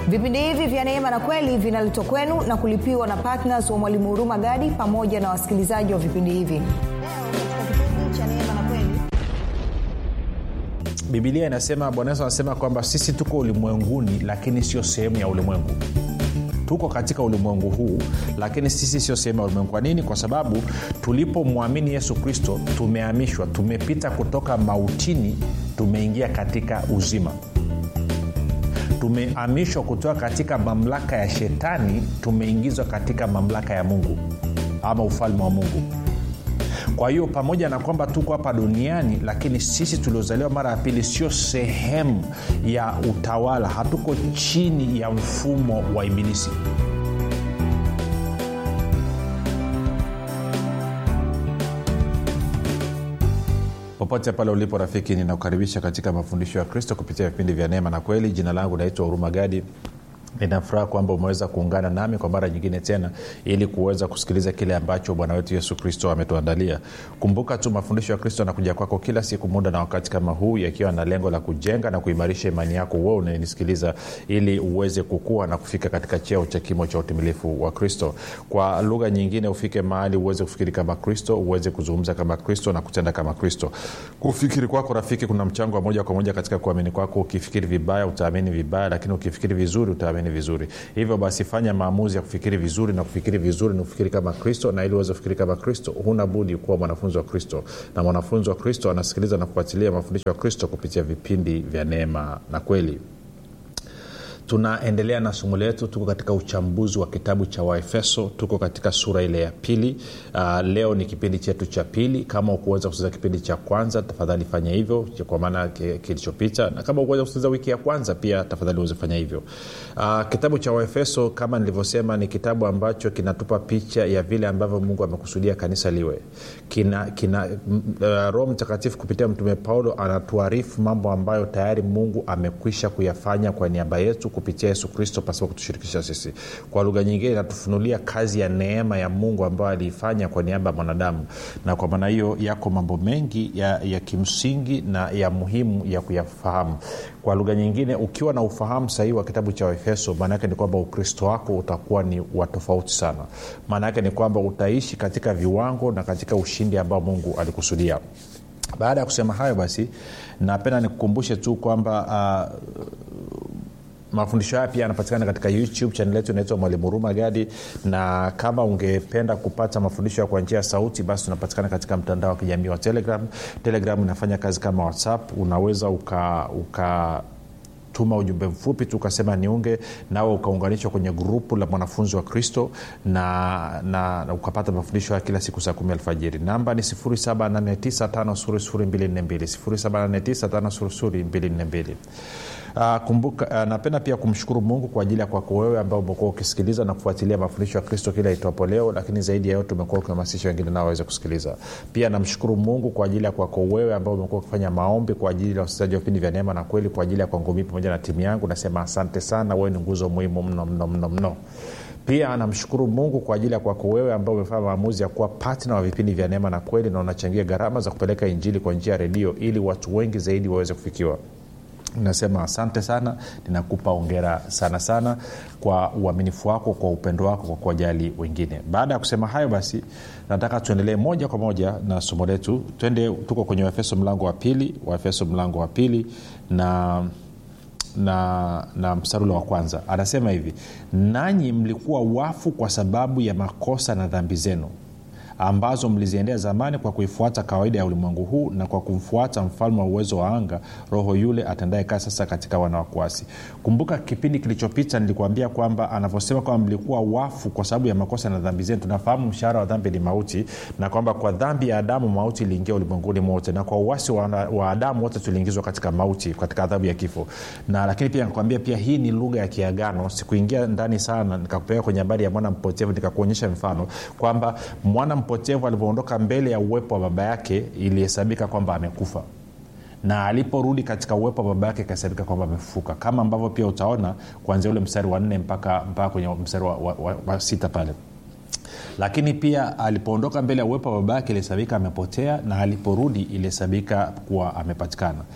vipindi hivi vya neema na kweli vinaletwa kwenu na kulipiwa na ptns wa mwalimu huruma gadi pamoja na wasikilizaji wa vipindi hivi leo katika kipindi cha neema na kweli bibilia inasema bwana yesu anasema kwamba sisi tuko ulimwenguni lakini sio sehemu ya ulimwengu tuko katika ulimwengu huu lakini sisi sio sehemu ya ulimwengu kwa nini kwa sababu tulipomwamini yesu kristo tumehamishwa tumepita kutoka mautini tumeingia katika uzima tumehamishwa kutoka katika mamlaka ya shetani tumeingizwa katika mamlaka ya mungu ama ufalme wa mungu kwa hiyo pamoja na kwamba tuko hapa duniani lakini sisi tuliozaliwa mara ya pili sio sehemu ya utawala hatuko chini ya mfumo wa ibilisi popote pale ulipo rafiki ninakukaribisha katika mafundisho ya kristo kupitia vipindi vya neema na kweli jina langu naitwa huruma gadi ninafuraha kwamba umeweza kuungana nami kwa mara nyingine tena ili kuweza kusikiliza kile ambacho bwana wetu yesu kristo ametuandalia kumbuka tu mafundisho ya kristo anakuja kwako kila siku muda na wakati kama huu yakiwa na lengo la kujenga na kuimarisha imani yako uwe unanisikiliza ili uweze kukua na kufika katika cheo cha kimo cha utimilifu wa kristo kwa lugha nyingine ufike mahali uweze kufikiri kama kristo uweze kuzungumza kama kristo na kutenda kama kristo kufikiri kwako rafiki kuna mchango wa moja kwa moja katika kuamini kwako ukifikiri vibaya utaamini vibaya lakini ukifikiri vizuri utaamini kuamini vizuri hivyo basi fanya maamuzi ya kufikiri vizuri na kufikiri vizuri ni kufikiri kama kristo na ili uweze kufikiri kama kristo huna budi kuwa mwanafunzi wa kristo na mwanafunzi wa kristo anasikiliza na kufuatilia mafundisho ya kristo kupitia vipindi vya neema na kweli tunaendelea na somo letu tuko katika uchambuzi wa kitabu cha waefeso tuko katika sura ile ya pili uh, leo ni kipindi chetu cha pili kama ukuweza kusikiliza kipindi cha kwanza tafadhali fanya hivyo kwa maana kilichopita na kama ukuweza kusikiliza wiki ya kwanza pia tafadhali uweze fanya hivyo uh, kitabu cha waefeso kama nilivyosema ni kitabu ambacho kinatupa picha ya vile ambavyo mungu amekusudia kanisa liwe kina, kina uh, roho mtakatifu kupitia mtume paulo anatuarifu mambo ambayo tayari mungu amekwisha kuyafanya kwa niaba yetu kupitia yesu kristo pasipo kutushirikisha sisi kwa lugha nyingine inatufunulia kazi ya neema ya mungu ambayo aliifanya kwa niaba ya mwanadamu na kwa maana hiyo yako mambo mengi ya, ya kimsingi na ya muhimu ya kuyafahamu kwa lugha nyingine ukiwa na ufahamu sahihi wa kitabu cha waefeso maana yake ni kwamba ukristo wako utakuwa ni wa tofauti sana maana yake ni kwamba utaishi katika viwango na katika ushindi ambao mungu alikusudia baada ya kusema hayo basi napenda nikukumbushe tu kwamba uh, mafundisho haya pia yanapatikana katika youtube chanel yetu inaitwa mwalimu huruma gadi na kama ungependa kupata mafundisho kwa njia ya sauti basi tunapatikana katika mtandao wa kijamii wa telegram telegram inafanya kazi kama whatsapp unaweza uka, uka tuma ujumbe mfupi tu ukasema niunge nawe ukaunganishwa kwenye grupu la mwanafunzi wa kristo na, na, na ukapata mafundisho ya kila siku saa kumi alfajiri namba ni 7895242 Uh, kumbuka uh, napenda pia kumshukuru mungu kwa ajili ya kwako wewe ambao umekuwa ukisikiliza na kufuatilia mafundisho ya kristo kila itwapo leo lakini zaidi ya yote umekuwa ukihamasisha wengine nao waweze kusikiliza pia namshukuru mungu kwa ajili ya kwako wewe ambao umekuwa ukifanya maombi kwa ajili ya wasikilizaji wa vipindi vya neema na kweli kwa ajili ya kwangu mii pamoja na timu yangu nasema asante sana wewe ni nguzo muhimu mno mno mno mno pia namshukuru mungu kwa ajili ya kwako wewe ambao umefanya maamuzi ya kuwa patna wa vipindi vya neema na kweli na unachangia gharama za kupeleka injili kwa njia ya redio ili watu wengi zaidi waweze kufikiwa nasema asante sana ninakupa ongera sana sana kwa uaminifu wako kwa upendo wako kwa kuwajali wengine baada ya kusema hayo basi nataka tuendelee moja kwa moja na somo letu twende tuko kwenye waefeso mlango wa pili waefeso mlango wa pili na na, na msarula wa kwanza anasema hivi nanyi mlikuwa wafu kwa sababu ya makosa na dhambi zenu ambazo mliziendea zamani kwa kuifuata kawaida ya ulimwengu huu na kwa kumfuata mfalme wa uwezo wa anga roho yule atendaye kazi sasa katika wana wakuasi kumbuka kipindi kilichopita nilikuambia kwamba anavyosema kwamba mlikuwa wafu kwa sababu ya makosa na dhambi zenu tunafahamu mshahara wa dhambi ni mauti na kwamba kwa dhambi ya adamu mauti iliingia ulimwenguni mote na kwa uwasi wa, wa adamu wote tuliingizwa katika mauti katika adhabu ya kifo na lakini pia nikakwambia pia hii ni lugha ya kiagano sikuingia ndani sana nikakupeleka kwenye habari ya mwana mpotevu nikakuonyesha mfano kwamba mwana mpotevu alivyoondoka mbele ya uwepo wa baba yake ilihesabika kwamba amekufa na aliporudi katika uwepo wa baba yake ikahesabika kwamba amefufuka kama ambavyo pia utaona kuanzia ule mstari wa nne mpaka, mpaka kwenye mstari wa, wa, wa, wa sita pale lakini pia alipoondoka mbele ya uwepo wa baba yake ilihesabika amepotea na aliporudi ilihesabika kuwa amepatikana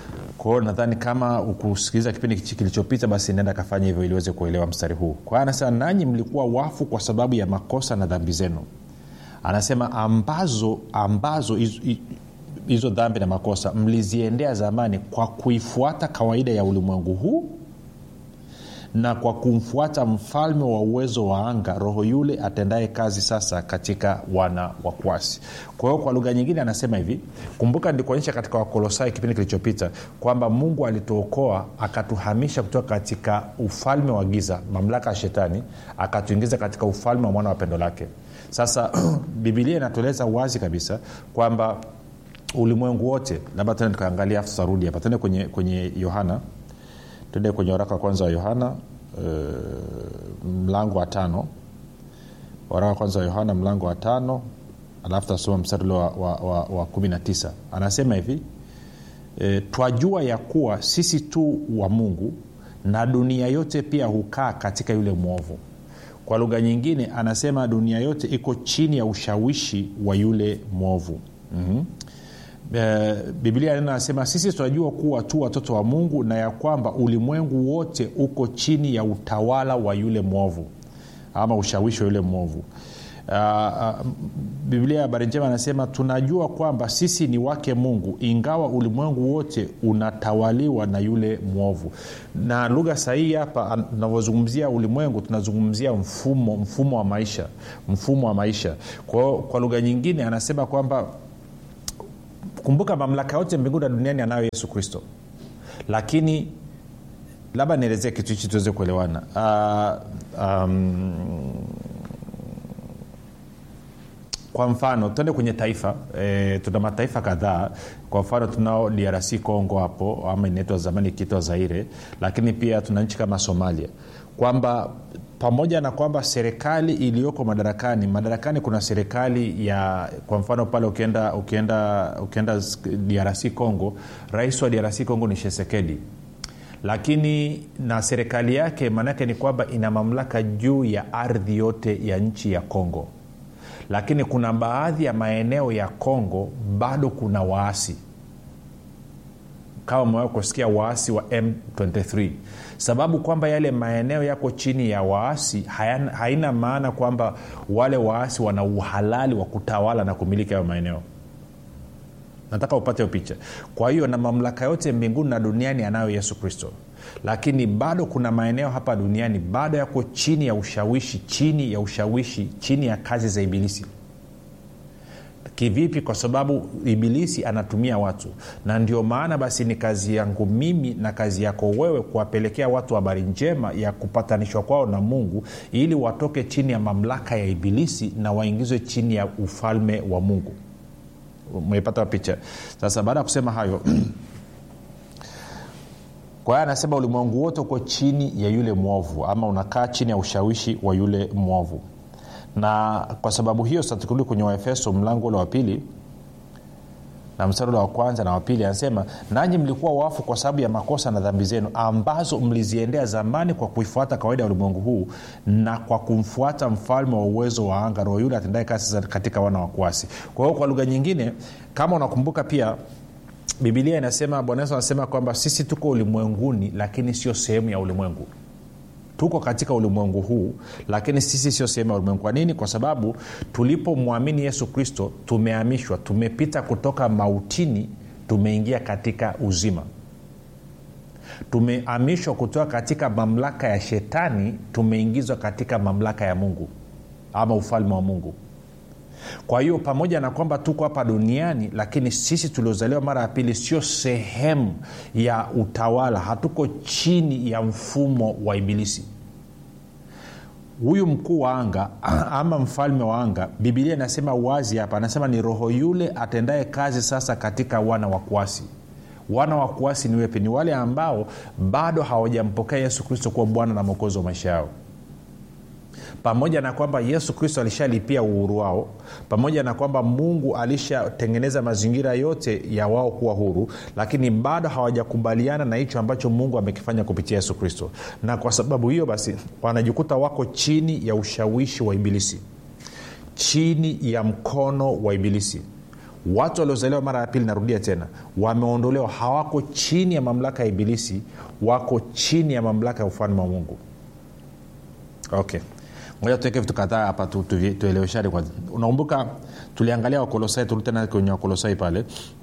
kwao nadhani kama ukusikiliza kipindi kilichopita basi nenda kafanya hivyo ili uweze kuelewa mstari huu kwa hiyo anasema nanyi mlikuwa wafu kwa sababu ya makosa na dhambi zenu anasema ambazo ambazo hizo dhambi na makosa mliziendea zamani kwa kuifuata kawaida ya ulimwengu huu na kwa kumfuata mfalme wa uwezo wa anga roho yule atendaye kazi sasa katika wana wa kwasi kwa hiyo kwa lugha nyingine anasema hivi kumbuka ndikuonyesha katika wakolosai kipindi kilichopita kwamba mungu alituokoa akatuhamisha kutoka katika ufalme wa giza mamlaka ya shetani akatuingiza katika ufalme wa mwana wa pendo lake sasa bibilia inatueleza wazi kabisa kwamba ulimwengu wote labda tena tukaangalia afu tutarudi hapa tende kwenye kwenye yohana tuende kwenye waraka wa kwanza wa yohana uh, mlango wa tano waraka wa kwanza wa yohana mlango wa tano alafu tasoma mstari wa, wa, wa, wa kumi na tisa anasema hivi e, twajua ya kuwa sisi tu wa mungu na dunia yote pia hukaa katika yule mwovu kwa lugha nyingine anasema dunia yote iko chini ya ushawishi wa yule mwovu mm-hmm. E, biblia neno anasema sisi tunajua kuwa tu watoto wa mungu na ya kwamba ulimwengu wote uko chini ya utawala wa yule mwovu ama ushawishi wa yule mwovu uh, uh, biblia ya habari njema anasema tunajua kwamba sisi ni wake mungu ingawa ulimwengu wote unatawaliwa na yule mwovu na lugha sahihi hapa tunavyozungumzia ulimwengu tunazungumzia mfumo mfumo wa maisha mfumo wa maisha kwao kwa lugha nyingine anasema kwamba kumbuka mamlaka yote mbinguni na duniani anayo yesu kristo lakini labda nielezee kitu hichi tuweze kuelewana uh, um, kwa mfano tuende kwenye taifa e, tuna mataifa kadhaa kwa mfano tunao drc congo hapo ama inaitwa zamani ikiitwa zaire lakini pia tuna nchi kama somalia kwamba pamoja na kwamba serikali iliyoko madarakani madarakani kuna serikali ya kwa mfano pale ukienda ukienda ukienda drc congo rais wa drc congo ni shesekedi lakini na serikali yake maanaake ni kwamba ina mamlaka juu ya ardhi yote ya nchi ya congo lakini kuna baadhi ya maeneo ya congo bado kuna waasi kama umewahi kusikia waasi wa m23 sababu kwamba yale maeneo yako chini ya waasi haina, haina maana kwamba wale waasi wana uhalali wa kutawala na kumiliki hayo maeneo nataka upate hiyo picha kwa hiyo na mamlaka yote mbinguni na duniani anayo yesu kristo lakini bado kuna maeneo hapa duniani bado yako chini ya ushawishi chini ya ushawishi chini ya kazi za ibilisi kivipi kwa sababu ibilisi anatumia watu na ndio maana basi ni kazi yangu mimi na kazi yako wewe kuwapelekea watu habari njema ya kupatanishwa kwao na mungu ili watoke chini ya mamlaka ya ibilisi na waingizwe chini ya ufalme wa mungu umepata picha sasa baada ya kusema hayo kwa hiyo anasema ulimwengu wote uko chini ya yule mwovu ama unakaa chini ya ushawishi wa yule mwovu na kwa sababu hiyo sasa tukirudi kwenye waefeso mlango ule wa pili na mstari ule wa kwanza na wapili anasema nanyi mlikuwa wafu kwa sababu ya makosa na dhambi zenu ambazo mliziendea zamani kwa kuifuata kawaida ya ulimwengu huu na kwa kumfuata mfalme wa uwezo wa anga roho yule atendae kazi katika wana wakwasi kwa hiyo kwa lugha nyingine kama unakumbuka pia bibilia inasema bwana yesu anasema kwamba sisi tuko ulimwenguni lakini sio sehemu ya ulimwengu tuko katika ulimwengu huu lakini sisi sio sehemu ya ulimwengu kwa nini kwa sababu tulipomwamini yesu kristo tumehamishwa tumepita kutoka mautini tumeingia katika uzima tumehamishwa kutoka katika mamlaka ya shetani tumeingizwa katika mamlaka ya mungu ama ufalme wa mungu kwa hiyo pamoja na kwamba tuko hapa duniani lakini sisi tuliozaliwa mara ya pili sio sehemu ya utawala hatuko chini ya mfumo wa ibilisi huyu mkuu wa anga ama mfalme wa anga bibilia inasema wazi hapa anasema ni roho yule atendaye kazi sasa katika wana wa kuasi wana wa kuasi ni wepi ni wale ambao bado hawajampokea yesu kristo kuwa bwana na mwokozi wa maisha yao pamoja na kwamba yesu kristo alishalipia uhuru wao pamoja na kwamba mungu alishatengeneza mazingira yote ya wao kuwa huru lakini bado hawajakubaliana na hicho ambacho mungu amekifanya kupitia yesu kristo na kwa sababu hiyo basi wanajikuta wako chini ya ushawishi wa ibilisi chini ya mkono wa ibilisi watu waliozaliwa mara ya pili narudia tena wameondolewa hawako chini ya mamlaka ya ibilisi wako chini ya mamlaka ya ufalme wa mungu okay moja tuweke vitu kadhaa hapa tu, tu, tueleweshane kwanza unakumbuka tuliangalia wakolosai turudi tena kwenye wakolosai pale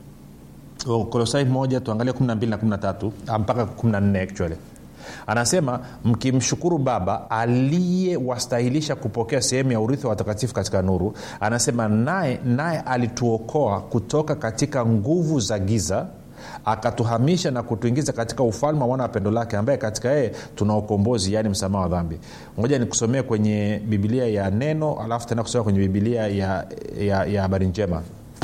kolosai moja tuangalie 12 na 13 mpaka 14 actually anasema mkimshukuru baba aliyewastahilisha kupokea sehemu ya urithi wa watakatifu katika nuru anasema naye naye alituokoa kutoka katika nguvu za giza akatuhamisha na kutuingiza katika ufalme wa mwana wa pendo lake ambaye katika yeye tuna ukombozi yaani msamaha wa dhambi moja nikusomee kwenye bibilia ya neno alafu tena kusomea kwenye bibilia ya, ya, ya habari njema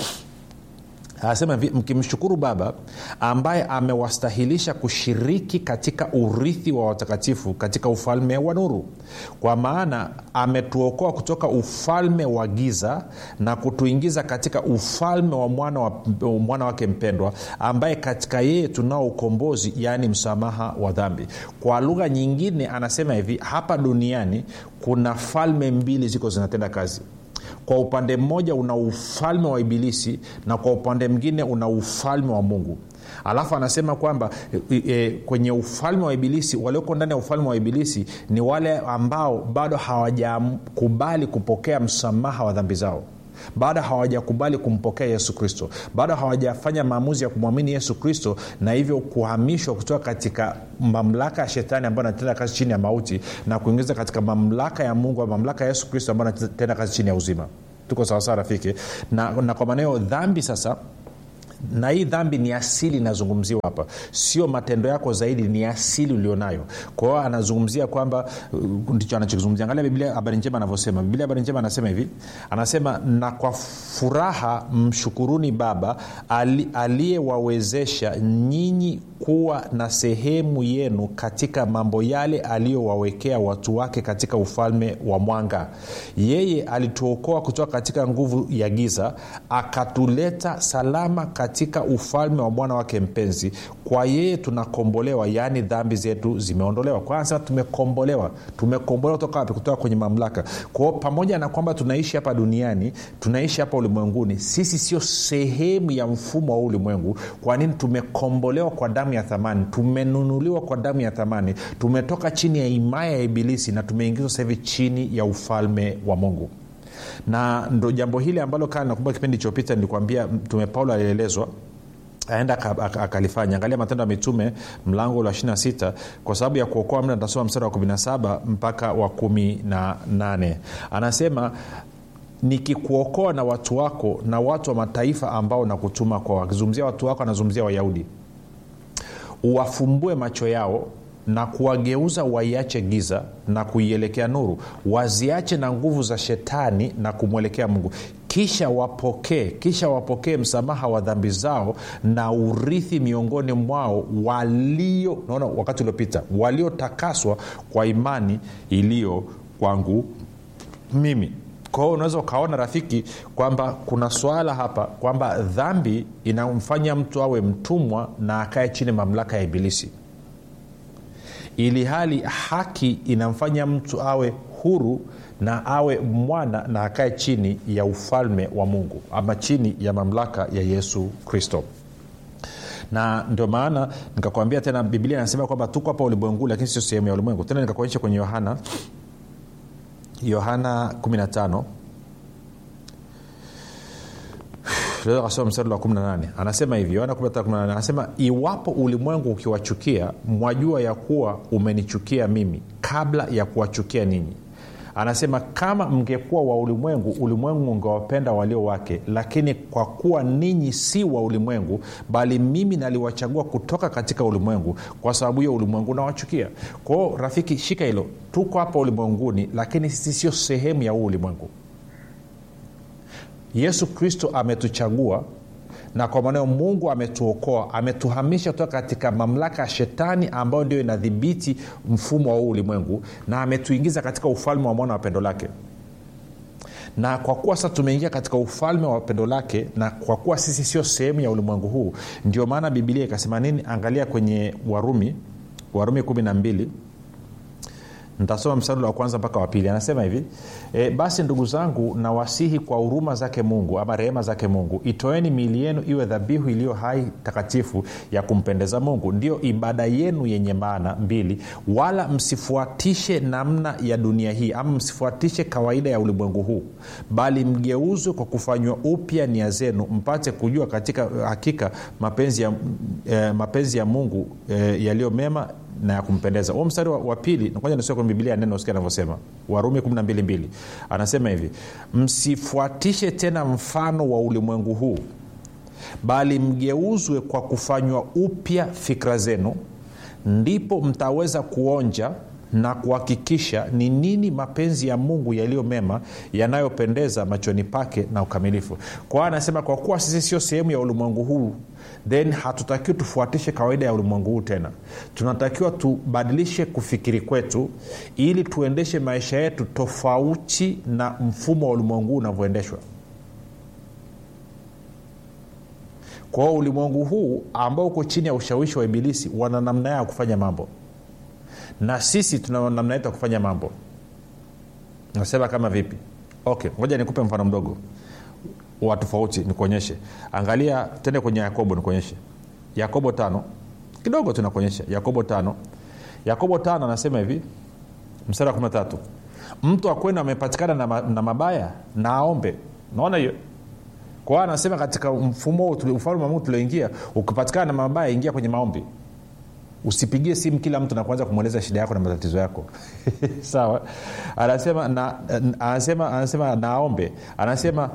anasema hivi mkimshukuru baba ambaye amewastahilisha kushiriki katika urithi wa watakatifu katika ufalme wa nuru kwa maana ametuokoa kutoka ufalme wa giza na kutuingiza katika ufalme wa mwana, wa, mwana wake mpendwa ambaye katika yeye tunao ukombozi yaani msamaha wa dhambi kwa lugha nyingine anasema hivi hapa duniani kuna falme mbili ziko zinatenda kazi kwa upande mmoja una ufalme wa ibilisi na kwa upande mwingine una ufalme wa mungu alafu anasema kwamba e, e, kwenye ufalme wa ibilisi walioko ndani ya ufalme wa ibilisi ni wale ambao bado hawajakubali kupokea msamaha wa dhambi zao bado hawajakubali kumpokea yesu kristo bado hawajafanya maamuzi ya kumwamini yesu kristo na hivyo kuhamishwa kutoka katika mamlaka ya shetani ambayo anatenda kazi chini ya mauti na kuingiza katika mamlaka ya mungu mamlaka ya yesu kristo ambayo anatenda kazi chini ya uzima tuko sawasawa rafiki na, na kwa maana hiyo dhambi sasa na hii dhambi ni asili inazungumziwa hapa sio matendo yako zaidi ni asili ulionayo kwa hiyo anazungumzia kwamba uh, ndicho anachokizungumzia angalia biblia habari njema anavyosema biblia habari njema anasema hivi anasema na kwa furaha mshukuruni baba aliyewawezesha nyinyi kuwa na sehemu yenu katika mambo yale aliyowawekea watu wake katika ufalme wa mwanga yeye alituokoa kutoka katika nguvu ya giza akatuleta salama katika ufalme wa mwana wake mpenzi kwa yeye tunakombolewa yaani dhambi zetu zimeondolewa kwa anasema tumekombolewa tumekombolewa kutoka wapi kutoka kwenye mamlaka kwao pamoja na kwamba tunaishi hapa duniani tunaishi hapa ulimwenguni sisi sio sehemu ya mfumo wa ulimwengu kwa nini tumekombolewa kwa damu ya thamani tumenunuliwa kwa damu ya thamani tumetoka chini ya himaya ya ibilisi na tumeingizwa sasa hivi chini ya ufalme wa mungu na ndo jambo hili ambalo kaa nakumbuka kipindi ilichopita nilikwambia mtume paulo alielezwa aenda akalifanya angalia matendo ya mitume mlango wa 26 kwa sababu ya kuokoa mda tasoma mstari wa 17 mpaka wa 18 anasema nikikuokoa na watu wako na watu wa mataifa ambao nakutuma kwao akizungumzia watu wako anazungumzia wayahudi uwafumbue macho yao na kuwageuza waiache giza na kuielekea nuru waziache na nguvu za shetani na kumwelekea mungu kisha wapokee kisha wapokee msamaha wa dhambi zao na urithi miongoni mwao walio naona wakati uliopita waliotakaswa kwa imani iliyo kwangu mimi kwa hiyo unaweza ukaona rafiki kwamba kuna swala hapa kwamba dhambi inamfanya mtu awe mtumwa na akae chini mamlaka ya ibilisi ili hali haki inamfanya mtu awe huru na awe mwana na akae chini ya ufalme wa mungu ama chini ya mamlaka ya yesu kristo na ndio maana nikakwambia tena biblia inasema kwamba tuko hapa ulimwengu lakini sio sehemu ya ulimwengu tena nikakuonyesha kwenye yohana yohana 15 tunaweza kasoma mstari wa 18 anasema hivi yohana 15 anasema iwapo ulimwengu ukiwachukia mwajua ya kuwa umenichukia mimi kabla ya kuwachukia ninyi anasema kama mngekuwa wa ulimwengu ulimwengu ungewapenda walio wake lakini kwa kuwa ninyi si wa ulimwengu bali mimi naliwachagua kutoka katika ulimwengu kwa sababu hiyo ulimwengu unawachukia kwao rafiki shika hilo tuko hapa ulimwenguni lakini sisi sio sehemu ya huu ulimwengu yesu kristo ametuchagua na kwa maneo mungu ametuokoa ametuhamisha kutoka katika mamlaka ya shetani ambayo ndio inadhibiti mfumo wa huu ulimwengu na ametuingiza katika ufalme wa mwana wa pendo lake na kwa kuwa sasa tumeingia katika ufalme wa pendo lake na kwa kuwa sisi sio sehemu ya ulimwengu huu ndio maana bibilia ikasema nini angalia kwenye warumi warumi kumi na mbili ntasoma mstari wa kwanza mpaka wa pili anasema hivi e, basi ndugu zangu nawasihi kwa huruma zake mungu ama rehema zake mungu itoeni miili yenu iwe dhabihu iliyo hai takatifu ya kumpendeza mungu ndiyo ibada yenu yenye maana mbili wala msifuatishe namna ya dunia hii ama msifuatishe kawaida ya ulimwengu huu bali mgeuzwe kwa kufanywa upya nia zenu mpate kujua katika hakika mapenzi ya, eh, mapenzi ya mungu eh, yaliyo mema na ya kumpendeza huo mstari wa, wa pili kwanza nisome kwenye biblia neno sikia anavyosema warumi 122 anasema hivi msifuatishe tena mfano wa ulimwengu huu bali mgeuzwe kwa kufanywa upya fikra zenu ndipo mtaweza kuonja na kuhakikisha ni nini mapenzi ya mungu yaliyo mema yanayopendeza machoni pake na ukamilifu kwa hiyo anasema kwa kuwa sisi sio sehemu ya ulimwengu huu then hatutakiwi tufuatishe kawaida ya ulimwengu huu tena tunatakiwa tubadilishe kufikiri kwetu ili tuendeshe maisha yetu tofauti na mfumo wa ulimwengu huu unavyoendeshwa kwa hiyo ulimwengu huu ambao uko chini ya ushawishi wa ibilisi wana namna yao ya kufanya mambo na sisi tuna namna yetu ya kufanya mambo nasema kama vipi okay ngoja nikupe mfano mdogo wa tofauti nikuonyeshe angalia tende kwenye yakobo nikuonyeshe yakobo tano kidogo tunakuonyesha yakobo tano yakobo tano anasema hivi mstari wa kumi na tatu mtu akwenu amepatikana na, ma, na mabaya na aombe naona hiyo kwa hiyo anasema katika mfumo ufalme wa mungu tulioingia ukipatikana na mabaya ingia kwenye maombi usipigie simu kila mtu na kuanza kumweleza shida yako na matatizo yako sawa anasema na, anasema anasema naombe anasema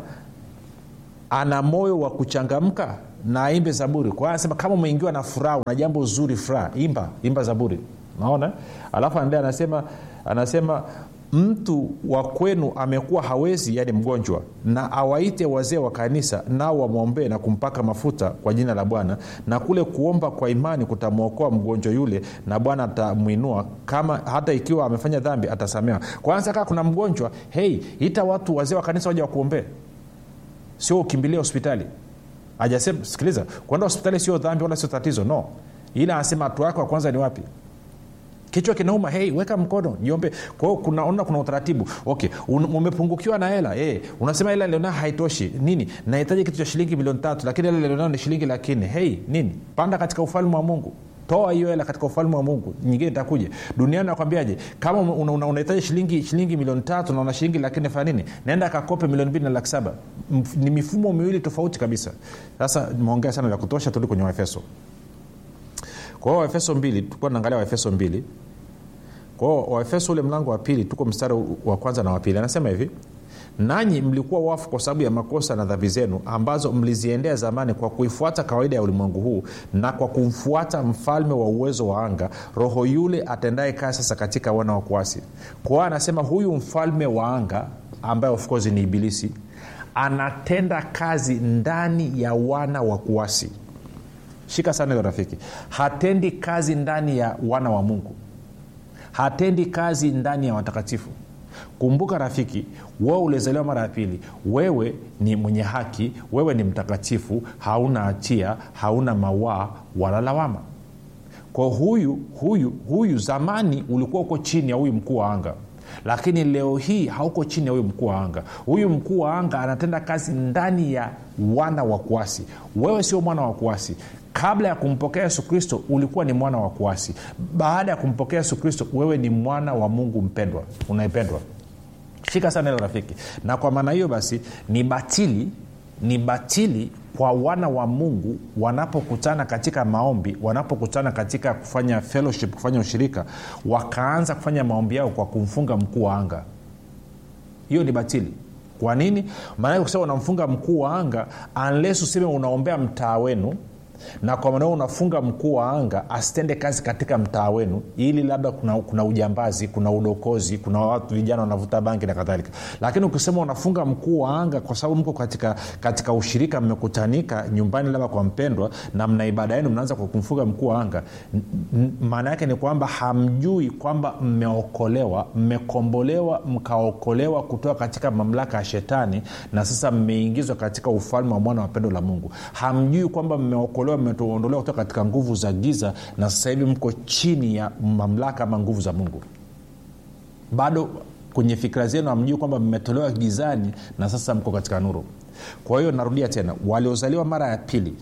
ana moyo wa kuchangamka na aimbe zaburi kwa hiyo anasema kama umeingiwa na furaha una jambo zuri furaha imba imba zaburi naona alafu anaendelea anasema anasema mtu wa kwenu amekuwa hawezi yani mgonjwa na awaite wazee wa kanisa nao wamwombee na kumpaka mafuta kwa jina la bwana na kule kuomba kwa imani kutamwokoa mgonjwa yule na bwana atamwinua kama hata ikiwa amefanya dhambi atasamewa kwanza kaa kuna mgonjwa hei ita watu wazee wa kanisa waja wakuombee sio ukimbilia hospitali ajasema sikiliza kwenda hospitali sio dhambi wala sio tatizo no ila anasema hatua yako ya kwanza ni wapi kichwa kinauma hei weka mkono jiombe kwa hiyo kunaona kuna utaratibu okay umepungukiwa na hela hey, unasema hela lionao haitoshi nini nahitaji kitu cha shilingi milioni tatu lakini hela lionao ni shilingi laki nne hei nini panda katika ufalme wa mungu toa hiyo hela katika ufalme wa mungu nyingine itakuja duniani nakwambiaje kama unahitaji una, una shilingi shilingi milioni tatu na una shilingi laki nne fanya nini naenda akakope milioni mbili na laki saba ni mifumo miwili tofauti kabisa sasa nimeongea sana vya kutosha tuli kwenye waefeso kwa hiyo waefeso mbili tulikuwa naangalia waefeso mbili kwa hiyo waefeso ule mlango wa pili tuko mstari wa kwanza na wa pili anasema hivi nanyi mlikuwa wafu kwa sababu ya makosa na dhambi zenu ambazo mliziendea zamani kwa kuifuata kawaida ya ulimwengu huu na kwa kumfuata mfalme wa uwezo wa anga roho yule atendaye kazi sasa katika wana wa kuasi kwa hiyo anasema huyu mfalme wa anga ambaye of course ni ibilisi anatenda kazi ndani ya wana wa kuasi shika sana hiyo rafiki hatendi kazi ndani ya wana wa mungu hatendi kazi ndani ya watakatifu kumbuka rafiki wewe ulizaliwa mara ya pili wewe ni mwenye haki wewe ni mtakatifu hauna hatia hauna mawaa wala lawama kwa huyu huyu huyu zamani ulikuwa uko chini ya huyu mkuu wa anga lakini leo hii hauko chini ya huyu mkuu wa anga huyu mkuu wa anga anatenda kazi ndani ya wana wa kuasi wewe sio mwana wa kuasi kabla ya kumpokea yesu kristo ulikuwa ni mwana wa kuasi baada ya kumpokea yesu kristo wewe ni mwana wa mungu mpendwa unayependwa shika sana hilo rafiki na kwa maana hiyo basi ni batili ni batili kwa wana wa mungu wanapokutana katika maombi wanapokutana katika kufanya fellowship kufanya ushirika wakaanza kufanya maombi yao kwa kumfunga mkuu wa anga hiyo ni batili kwa nini maanake kusema unamfunga mkuu wa anga unless useme unaombea mtaa wenu na kwa maana unafunga mkuu wa anga asitende kazi katika mtaa wenu ili labda kuna, kuna ujambazi kuna udokozi kuna watu vijana wanavuta bangi na kadhalika lakini ukisema unafunga mkuu wa anga kwa sababu mko katika, katika ushirika mmekutanika nyumbani labda kwa mpendwa na mna ibada yenu mnaanza kwa kumfunga mkuu wa anga maana yake ni kwamba hamjui kwamba mmeokolewa mmekombolewa mkaokolewa kutoka katika mamlaka ya shetani na sasa mmeingizwa katika ufalme wa mwana wa pendo la mungu hamjui kwamba mmeokolewa mmeondolewa kutoka katika nguvu za giza na sasa hivi mko chini ya mamlaka ama nguvu za mungu bado kwenye fikira zenu hamjui kwamba mmetolewa gizani na sasa mko katika nuru kwa hiyo narudia tena waliozaliwa mara ya pili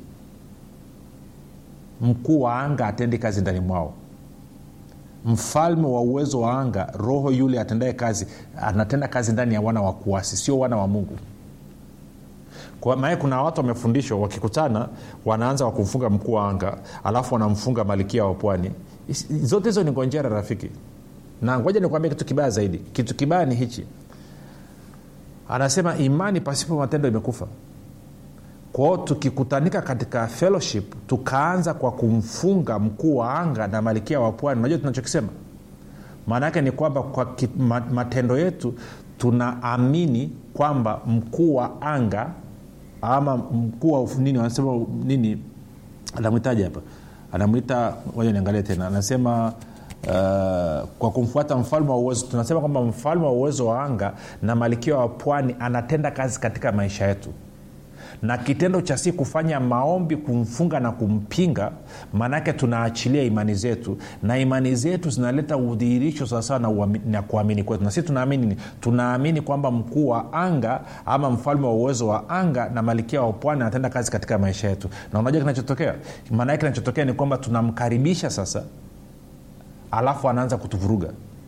mkuu wa anga atendi kazi ndani mwao mfalme wa uwezo wa anga roho yule atendaye kazi anatenda kazi ndani ya wana wa kuasi sio wana wa mungu maana kuna watu wamefundishwa wakikutana wanaanza wakumfunga mkuu wa anga alafu wanamfunga malikia wa pwani zote hizo ni ngonjera rafiki na ngoja nikuambia kitu kibaya zaidi kitu kibaya ni hichi anasema imani pasipo matendo imekufa kwao tukikutanika katika fellowship tukaanza kwa kumfunga mkuu wa anga na malikia wa pwani unajua tunachokisema maana yake ni kwamba kwa ki, ma, matendo yetu tunaamini kwamba mkuu wa anga ama mkuu wa nini wanasema nini anamwitaji hapa anamwita moja niangalie tena anasema Uh, kwa kumfuata mfalme wa uwezo tunasema kwamba mfalme wa uwezo wa anga na malikia wa pwani anatenda kazi katika maisha yetu na kitendo cha si kufanya maombi kumfunga na kumpinga maanaake tunaachilia imani zetu na imani zetu zinaleta udhihirisho sawasawa na, na kuamini kwetu na si tunaamini ni tunaamini kwamba mkuu wa anga ama mfalme wa uwezo wa anga na malikia wa pwani anatenda kazi katika maisha yetu na unajua kinachotokea maanaake kinachotokea ni kwamba tunamkaribisha sasa alafu anaanza kutuvuruga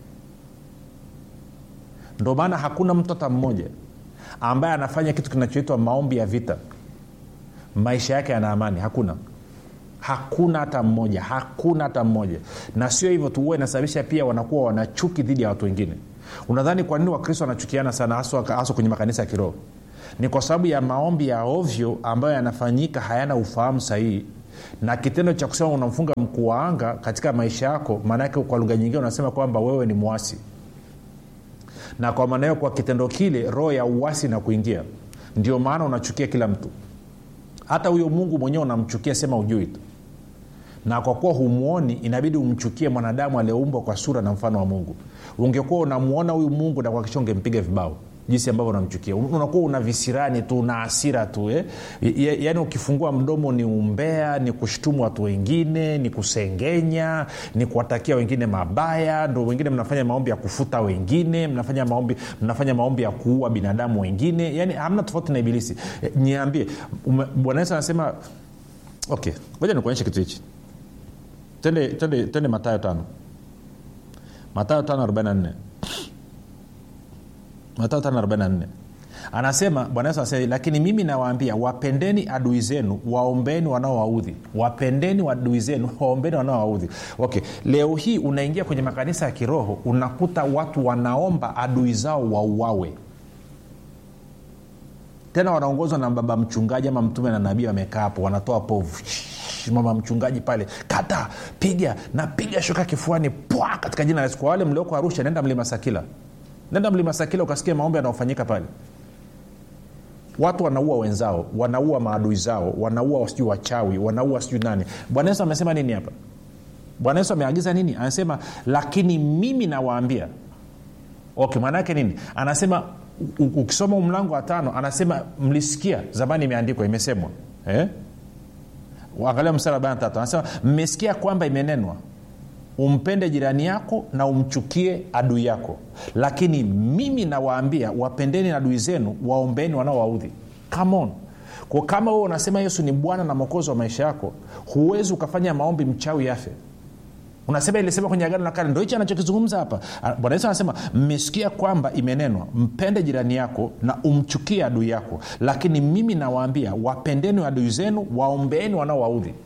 ndo maana hakuna mtu hata mmoja ambaye anafanya kitu kinachoitwa maombi ya vita maisha yake yana amani hakuna hakuna hata mmoja hakuna hata mmoja na sio hivyo tu huwa inasababisha pia wanakuwa wanachuki dhidi ya watu wengine unadhani kwa nini wakristo wanachukiana sana haswa kwenye makanisa ya kiroho ni kwa sababu ya maombi ya ovyo ambayo yanafanyika hayana ufahamu sahihi na kitendo cha kusema unamfunga mkuu wa anga katika maisha yako maanaake kwa lugha nyingine unasema kwamba wewe ni mwasi na kwa maana hiyo kwa kitendo kile roho ya uwasi na kuingia ndio maana unachukia kila mtu hata huyo mungu mwenyewe unamchukia sema ujui tu na kwa kuwa humwoni inabidi umchukie mwanadamu aliyeumbwa kwa sura na mfano wa mungu ungekuwa unamwona huyu mungu na kuakisha ungempiga vibao jinsi ambavyo unamchukia unakuwa una visirani tu una asira tu eh? yaani ukifungua mdomo ni umbea ni kushtumu watu wengine ni kusengenya ni kuwatakia wengine mabaya ndo wengine mnafanya maombi ya kufuta wengine mnafanya maombi mnafanya maombi ya kuua binadamu wengine yaani hamna tofauti na ibilisi e, niambie bwana yesu anasema okay ngoja nikuonyeshe kitu hichi tende, tende, tende matayo tano matayo tano arobaini na nne matao 44 anasema bwana yesu anasema lakini mimi nawaambia wapendeni adui zenu waombeni wanaowaudhi wapendeni adui zenu waombeni wanaowaudhi okay leo hii unaingia kwenye makanisa ya kiroho unakuta watu wanaomba adui zao wauawe tena wanaongozwa na baba mchungaji ama mtume na nabii wamekaa hapo wanatoa povu mama mchungaji pale kata piga na piga shoka kifuani pwa katika jina la yesu kwa wale mlioko arusha nenda mlima sakila nenda mlima sakila ukasikia maombi yanayofanyika pale watu wanaua wenzao wanaua maadui zao wanaua sijui wachawi wanaua sijui nani bwana yesu amesema nini hapa bwana yesu ameagiza nini anasema lakini mimi nawaambia okay maana yake nini anasema ukisoma mlango wa tano anasema mlisikia zamani imeandikwa imesemwa eh? angalia mstari arobaini tatu anasema mmesikia kwamba imenenwa umpende jirani yako na umchukie adui yako lakini mimi nawaambia wapendeni adui zenu waombeni wanaowaudhi come on kwa kama wewe unasema yesu ni bwana na mwokozi wa maisha yako huwezi ukafanya maombi mchawi afe unasema ilisema kwenye agano la kale ndo hichi anachokizungumza hapa bwana yesu anasema mmesikia kwamba imenenwa mpende jirani yako na umchukie adui yako lakini mimi nawaambia wapendeni adui zenu waombeeni wanaowaudhi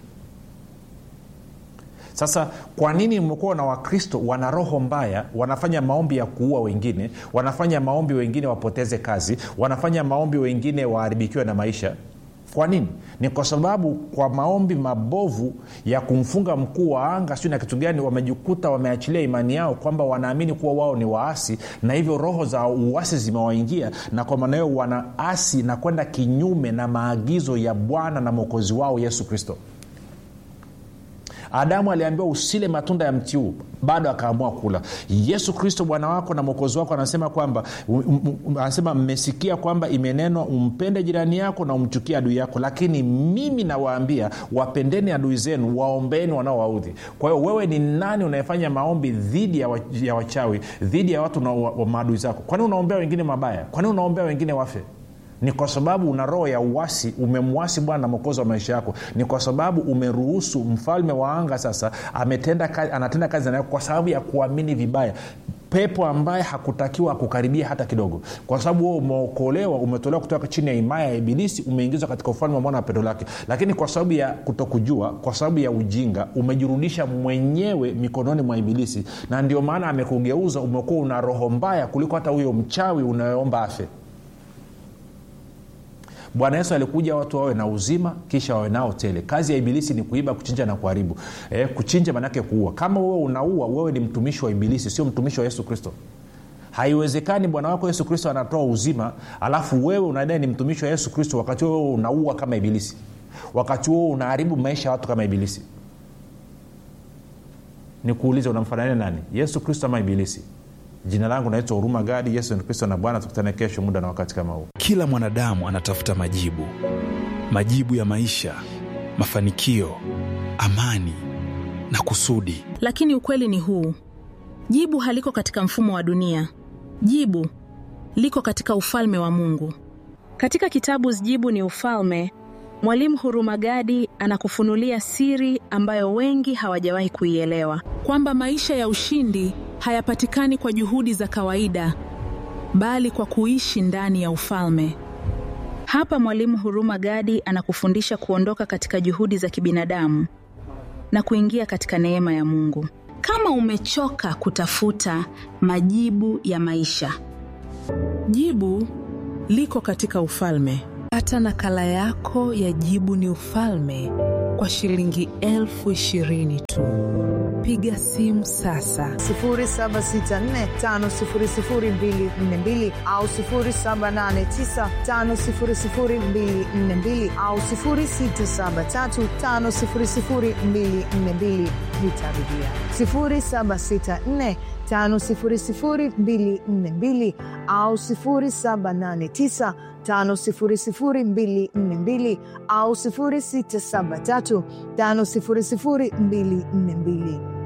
sasa kwa nini mmekuwa na wakristo wana roho mbaya wanafanya maombi ya kuua wengine wanafanya maombi wengine wapoteze kazi wanafanya maombi wengine waharibikiwe na maisha kwa nini ni kwa sababu kwa maombi mabovu ya kumfunga mkuu wa anga siu na kitu gani wamejikuta wameachilia imani yao kwamba wanaamini kuwa wao ni waasi na hivyo roho za uasi zimewaingia na kwa maana hiyo wanaasi na kwenda kinyume na maagizo ya bwana na mwokozi wao yesu kristo adamu aliambiwa usile matunda ya mti huu bado akaamua kula yesu kristo bwana wako na mwokozi wako anasema kwamba um, um, anasema mmesikia kwamba imenenwa umpende jirani yako na umchukie adui yako lakini mimi nawaambia wapendeni adui zenu waombeni wanaowaudhi kwa hiyo wewe ni nani unayefanya maombi dhidi ya, wa, ya wachawi dhidi ya watu na wa, wa maadui zako kwani unaombea wengine mabaya kwani unaombea wengine wafe ni kwa sababu una roho ya uwasi umemwasi bwana na mwokozi wa maisha yako ni kwa sababu umeruhusu mfalme wa anga sasa ametenda kazi, anatenda kazi nayo kwa sababu ya kuamini vibaya pepo ambaye hakutakiwa akukaribia hata kidogo kwa sababu wewe umeokolewa umetolewa kutoka chini ya himaya ya ibilisi umeingizwa katika ufalme wa mwana wa pendo lake lakini kwa sababu ya kutokujua kwa sababu ya ujinga umejirudisha mwenyewe mikononi mwa ibilisi na ndio maana amekugeuza umekuwa una roho mbaya kuliko hata huyo mchawi unayeomba afe bwana yesu alikuja watu wawe na uzima kisha wawe nao tele kazi ya ibilisi ni kuiba kuchinja na kuharibu e, kuchinja manake kuua kama wewe unaua wewe ni mtumishi wa ibilisi sio mtumishi wa yesu kristo haiwezekani bwana wako yesu kristo anatoa uzima alafu wewe unadai ni mtumishi wa yesu kristo wakati wewe unaua kama ibilisi wakati huo unaharibu maisha ya watu kama ibilisi nikuulize unamfanania nani yesu kristo ama ibilisi jina langu naitwa huruma gadi yesu ni kristo na bwana tukutane kesho muda na wakati kama huu kila mwanadamu anatafuta majibu majibu ya maisha mafanikio amani na kusudi lakini ukweli ni huu jibu haliko katika mfumo wa dunia jibu liko katika ufalme wa mungu katika kitabu jibu ni ufalme mwalimu hurumagadi anakufunulia siri ambayo wengi hawajawahi kuielewa kwamba maisha ya ushindi hayapatikani kwa juhudi za kawaida bali kwa kuishi ndani ya ufalme hapa mwalimu huruma gadi anakufundisha kuondoka katika juhudi za kibinadamu na kuingia katika neema ya mungu kama umechoka kutafuta majibu ya maisha jibu liko katika ufalme pata nakala yako ya jibu ni ufalme kwa shilingi elfu ishirini tu piga simu sasa 7645242 au 7895242 au 6735242 nitarudia 7645242 au 789 5242 au 673 5242